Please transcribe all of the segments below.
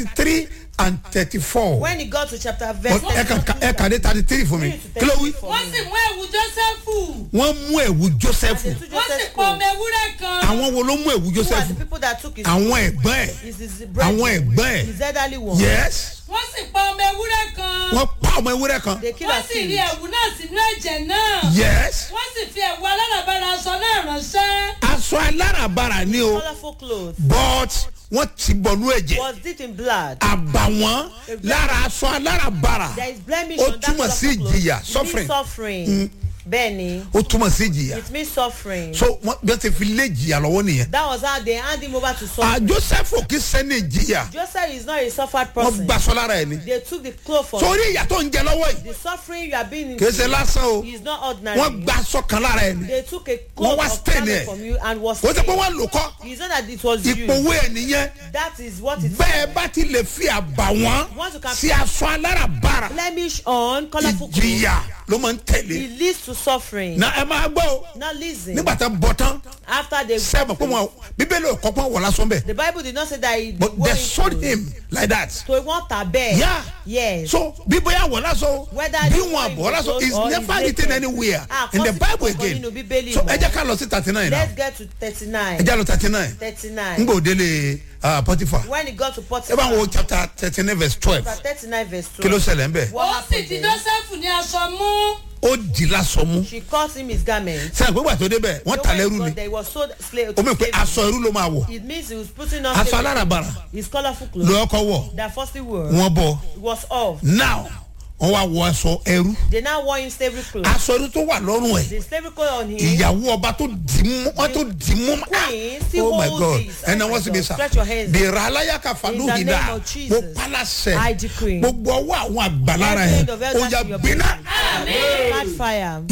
three and thirty-four when he got to chapter verse ẹ kà ẹ kà dé thirty three fún mi kí ló wí. wọ́n sì mú ẹ̀wù jósẹ́fù wọ́n mú ẹ̀wù joseph And the two wọ́n sì Joseph pọ̀ ọmọ clothes. ewúrẹ́ kan àwọn wo ló mú ẹ̀wù Who are joseph the people that took his àwọn ẹ̀gbọ́n ẹ̀ his, his brethren, àwọn ẹ̀gbọ́n ẹ̀ his elderly one yes wọ́n sì pọ̀ ọmọ ewúrẹ́ kan wọ́n pa ọmọ ewúrẹ́ kan they kill wọ́n and sì rí kill ẹ̀wù náà sínú ẹ̀jẹ̀ náà yes wọ́n sì fi ẹ̀wù aláràbarà aṣọ náà ránṣẹ́ aṣọ aláràbarà ni o colourful clothes but wọ́n ti bọ̀nú ẹ̀jẹ̀ was dipped in blood àbàwọ́n lára aṣọ aláràbarà there is blemish Ó on that túmọ̀ sí colourful clothes ìjìyà, it suffering. means suffering bẹ́ẹ̀ni ó túmọ̀ sí ìjìyà it means suffering so wọ́n bí wọ́n ti fi lé ìjìyà lọ́wọ́ nìyẹn that was how they hand him over to à suffering joseph kì í sẹ́ni ìjìyà Joseph is not a suffered wọ́n person gbaṣọ lára ẹ̀ ni they took the cloth from sórí ìyà tó ń jẹ lọ́wọ́ yìí the suffering you are being kì í ṣe into lásán o is not ordinary wọ́n gbaṣọ kan lára ẹ̀ ni they took a Wọ́n cloth wá of stain garment ẹ̀. from you and was kò sí pé stained. wọ́n lò kọ́ it's not that it was you ìpòwé ẹ̀ nìyẹn that is what it bẹ́ẹ̀ bá ti lè fi àbàwọ́n Once you can- sí aṣọ aláràbarà blemish on colourful clothes ìjìyà ló máa ń tẹ̀lé it leads to suffering na ẹ máa gbọ́ o now listen nígbà tá a bọ̀ tán after they sẹ́ẹ̀mọ̀ pé wọn bíbélì ò kọ́pọ́n wọ̀ lásán bẹ́ẹ̀ the bible did not say that he but they sold him like that. to want a bed Yeah. yes so bí bóyá wọ̀ lásán o Whether bí they wọn want àbọ̀ him lásán to is or never is written naked. anywhere Ah, in the kò sí bible kankan again nínú Bíbélì so mọ́. ẹ jẹ́ ká lọ sí thirty nine now let's get to thirty-nine ẹ jẹ́ lọ thirty nine thirty-nine n gbọ́ délé uh, potiphar when he got to ẹ bá Potiphar wo chapter thirty nine verse twelve chapter thirty-nine verse kí ló twelve ṣẹlẹ̀ ń bẹ̀ what ó sì happened di then jósẹ́fù ní aṣọ mú ó di lásán mú she cut him his garment sẹ́yìn pé gbàtọ́ débẹ̀ wọ́n So ta when he lẹ́rú got ni there, he was sold slave ó mọ̀ to pé slavery. aṣọ irú ló máa wọ̀ it means he was putting on aṣọ slavery. aláràbarà his colourful clothes ló ọkọ̀ wọ̀ that firstly were wọ́n bọ̀ was off now wọ́n wá wọ aṣọ ẹrú they now wore him slavery clothes aṣọ ẹrú tó wà lọ́rùn ẹ̀ the slavery clothes on him ìyàwó ọba tó dì mú wọn tó dì mú ah Queen still oh my hold god this. ẹnà Oh wọn my sì bí God. sà Stretch your hands. bèrè aláyàká fanúhìdá In the name of mo Jesus. pálásẹ I decree. gbogbo ọwọ́ àwọn àgbàlára Every ẹ̀ end of elders ó yà in your gbiná catch fire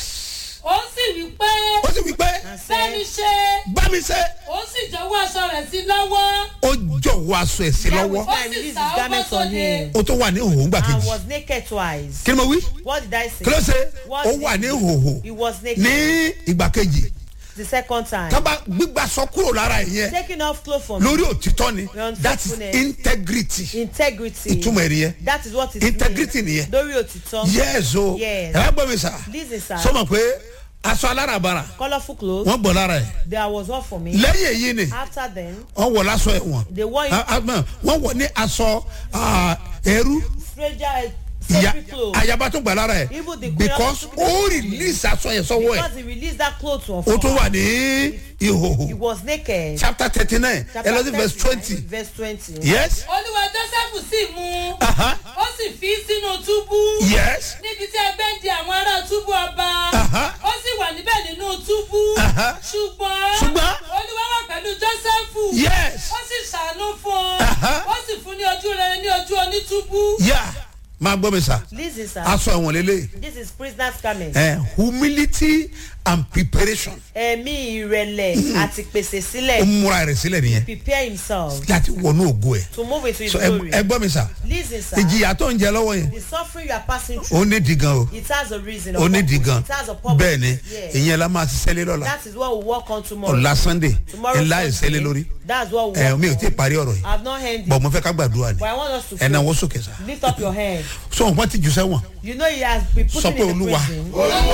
yes ó sì wí pé ó sì wí pé bẹ́ẹ̀ni ṣe bá mi ṣe ó sì jọ̀wọ́ aṣọ rẹ̀ sí lọ́wọ́ ó jọ̀wọ́ aṣọ ẹ̀ sí lọ́wọ́ ó I sì released his sá ó bọ́ garments on sóde him ó tó wà ní ìhòòhò ńgbà and kejì was naked twice kí ni mo wí what did I say kí ló ṣe What ó did wà he ní do? ìhòòhò he was naked ní ìgbà kejì the second time tábà gbígbà sọ kúrò lára ẹ̀ yẹn taking off clothes from lórí òtítọ́ ni Your that is unfaithfulness. integrity integrity ìtumọ̀ ẹ̀rí yẹn that is what it integrity means nìyẹn lórí òtítọ́ yes o Yes. ẹ wá gbọ́ mi sà Listen, sir. sọmọ pé aṣọ alárabara colourful clothes wọ́n gbọ́ lára ẹ̀ there was all for me lẹ́yìn èyí ni after then wọ́n wọ̀ lásọ ẹ̀wọ̀n they wore him Ah, ah, no, wọ́n wọ̀ ní aṣọ ah, ẹrú stranger ìyá slavery clothes ayaba tó gbà lára ẹ̀ Even the queen because of- ó release aṣọ yẹn sọ́wọ́ ẹ̀ because he released that cloth to ó tún wà ní he ìhòhò was naked chapter thirty nine Chapter eleven verse 39, twenty verse twenty yes olúwa jósẹ́fù sì mú aha ó sì fi sínú túbú yes níbi tí ẹgbẹ́ ń di àwọn ará túbú ọba Aha. ó sì wà níbẹ̀ nínú túbú Aha. ṣùgbọ́n Ṣùgbọ́n? olúwa wà pẹ̀lú jósẹ́fù yes ó sì ṣàánú fún un Aha. ó sì fún ní ojú rere ní ojú onítúbú yeah máa gbọ́ mi sà listen sir aṣọ ẹ̀wọ̀n lélẹ̀ this is prisoner's garment eh, humility and preparation ẹ̀mí ìrẹ̀lẹ̀ àti pèsè ó sílẹ̀ múra rẹ̀ sílẹ̀ nìyẹn prepare himself láti wọnú ògo ẹ̀ to move into his so ẹ glory ẹ gbọ́ mi sà listen sir ìjìyà tó ń jẹ lọ́wọ́ yẹn the suffering you are passing through ó ní di gan o it has a reason ó ní di gan it has a purpose bẹ́ẹ̀ ni yes ìyẹn la máa ṣiṣẹ́ lé lọ́la that is what we work on tomorrow ọ̀la sunday tomorrow ńlá ìṣẹ́ lé lórí that's what we ẹ work mi ò tí ì on parí ọ̀rọ̀ yìí I have not ended bọ̀ mo fẹ́ ká gbàdúrà ni but I want us to ẹ̀ náà pray wọ́n sókè sá lift up your hand so wọn ti jù sẹ́wọ̀n you know he has been put Sọ in pé the Olúwa. prison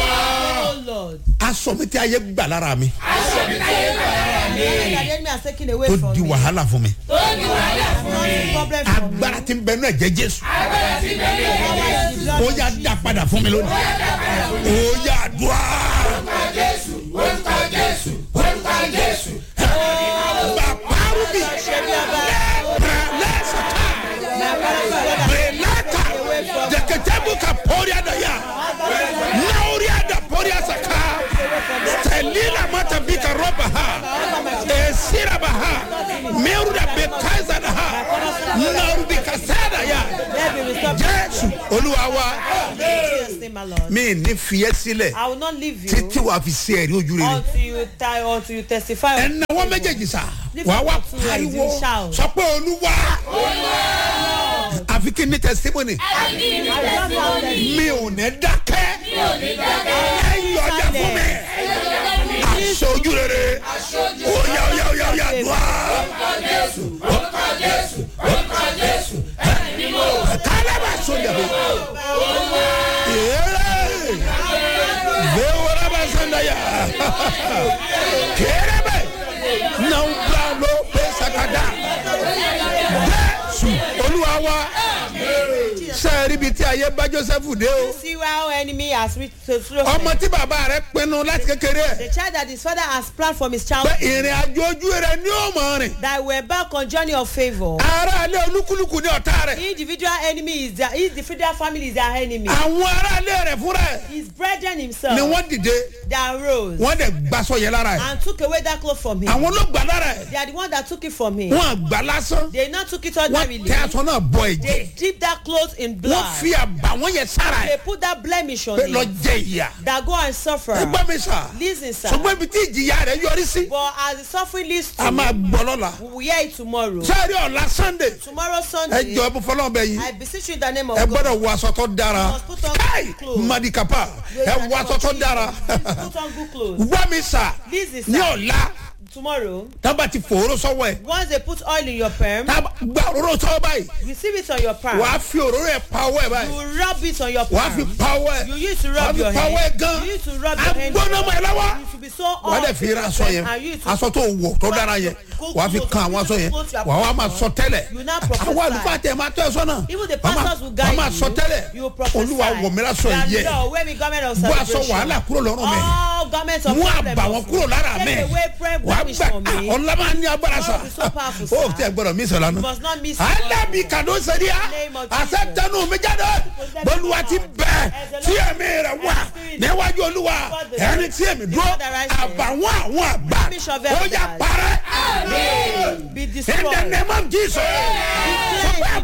oh lord aṣọ mi tí ayé gbà lára mi the enemy has taken away tó from di me wàhálà fún mi not a problem for me agbára ti ń bẹnu ẹ̀jẹ̀ jésù Power in the blood ó of yà Jesus. dá padà fún mi lónìí ó yà dùá. bàbáru bi lẹ́sàtà bẹ̀lẹ́ta jẹ̀kẹ̀tẹ̀bù ka pọ́ríà dà yà náwóríà dà pọ́ríà sàkà tẹ̀lílà mọ́tà bí ka rọ́bà ha èsìrà bà ha mẹ́rù dà bẹ̀ káyìsà dà ha náwó bí ka sẹ́dà yà Let me restore jésù olúwa wa In Jesus' name, my Lord. mi ní fiyẹ́ sílẹ̀ I will not leave you títí wàá fi sí ẹ̀rí ojú rere. until you die until you testify. ẹnna wọn méjèèjì sá wàá wá pariwo sọ pé olúwa àfi kí n ní testimony mi ò ní dákẹ́ ẹ yọjà fún mi aṣọ ojú rere oya oya oya oya dùn á. wa sẹ́ẹ̀rì ibi tí ayé bá joseph dé o See how enemy has reached to throw ọmọ tí bàbá rẹ pinnu láti kékeré ẹ̀ The child that his father has planned from his pé childhood ìrìn àjò ojú rẹ ní òmò rìn that we're back on journey of favour. aráalé olúkúlùkù ní ọ̀tá rẹ̀ Individual enemy is their individual family is their enemy. àwọn aráalé rẹ̀ fúnra ẹ̀ His brethren himself ni wọ́n dìde that rose wọ́n dẹ̀ gbàsọ yẹn lára ẹ̀ and took away that cloth from him. àwọn ló gbà lára ẹ̀ They are the one that took it from him. wọ́n àgbà lásán They not took it wọ́n ordinarily. tẹ aṣọ náà bọ ẹ̀jẹ̀ They dipped that cloth in wọ́n blood. fi àbàwọ́n yẹn sára They ẹ̀ put that blemish on pé lọ him. jẹ ìyà That go and suffer. ẹ gbọ́ mi sà Listen, sir. ṣùgbọ́n ibi tí ìjìyà rẹ̀ yọrí sí But as the suffering leads a máa to, gbọ́ lọ́la we will hear it tomorrow. sẹ́ẹ̀rì ọ̀la sunday Tomorrow ẹ Sunday, jọ ẹ bó fọlọ́ bẹ yìí I beseech you in the name of ẹ God. gbọ́dọ̀ wọ aṣọ tó dára must put on káì good clothes. madikapa Praise ẹ the wọ name aṣọ of tó Jesus. dára Put on good clothes. wá mi sà Listen, ní sir. ọ̀la Tomorrow, tábà ti fòró sọ́wọ́ ẹ̀ once they put oil in your perm, tábà gba òróró sọ́wọ́ báyìí receive it on your palm. wàá fi òróró ẹ̀ pa ọwọ́ ẹ̀ báyìí You rub it on your wàá fi palm. pa ọwọ́ ẹ̀ You used to wàá rub fi your pa ọwọ́ ẹ̀ hand. gan You used to rub your hand. agbóná mọ́ ẹ lọ́wọ́ You should be so wàá dẹ̀ hot. fi ra aṣọ yẹn And you to aṣọ tó wọ̀ tó dára yẹn wàá fi kan àwọn aṣọ yẹn wàá wá máa sọ tẹ́lẹ̀ You now prophesy. àwọn àlùfáà tẹ̀ máa tọ́ ẹ sọ́nà Even the wàá máa- pastors will wàá guide máa you. sọ tẹ́lẹ̀ You will prophesy. olúwa wọ̀ mí lásọ That yẹ Lord, wear me garment of bó aṣọ celebration. wàhálà kúrò lọ́rùn mi All garments of mú problem àbàwọ́n of- kúrò lára mi Take away prayer wàá blemish gbà from me. ọ̀la máa ní agbára sa God be so powerful, ó sir. tẹ gbọdọ̀ mí sọ̀rọ̀ You nù. must not miss it. alábì kàdó sẹ́ríà name of àṣẹ Jesus. tẹnu mi jáde bọ́lúwa ti bẹ̀ tí ẹ̀mí rẹ̀ wà níwájú olúwa ẹni tí èmi dúró àbàwọ́n àwọn àgbà ó yà parẹ́ Be in the destroyed. name of jesus. Declare